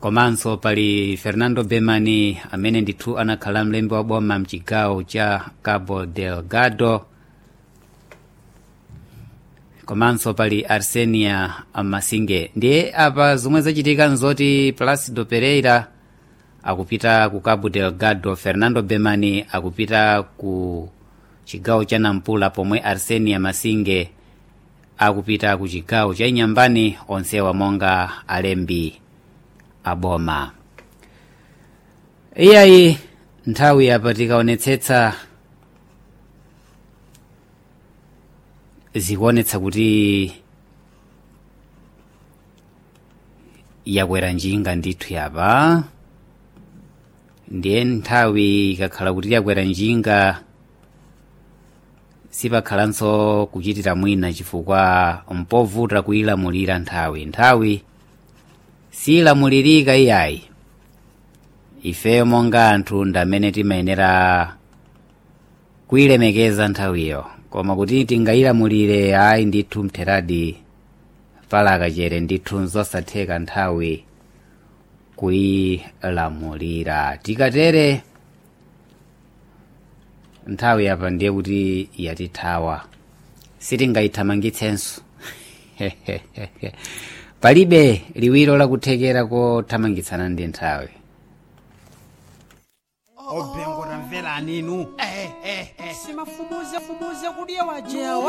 komanso pali fernando bemani amene ndithu anakhala mlembi wa boma mchigawo cha cabo delgado komanso pali arsenia masinge ndiye apa zomwe zachitika nzoti placido pereira akupita ku cabo delgado fernando bemani akupita ku chigawo cha nampula pomwe arsenia masinge akupita ku chigawo cha inyambani onsewa monga alembi aboma iyayi nthawi apa tikaonetsetsa zikuonetsa kuti yakwera njinga ndithu yapa ndiye nthawi ikakhala kuti yakwera njinga sipakhalanso kuchitira mwina chifukwa mpovuta kuyilamulira nthawi nthawi siyilamulirika iyayi ifeyo monga anthu ndamene timayenera kuyilemekeza nthawiyo koma kuti tingayilamulire ayi ndithu mtheradi palaka chere ndithu nzosatheka nthawi kuyilamulira tikatere nthawi apa ndiye kuti yatithawa sitingayithamangitsenso palibe liwiro lakuthekera kothamangitsana ndi nthawi obhengo tamverani inu simafumuze fumuze kudiya wajewa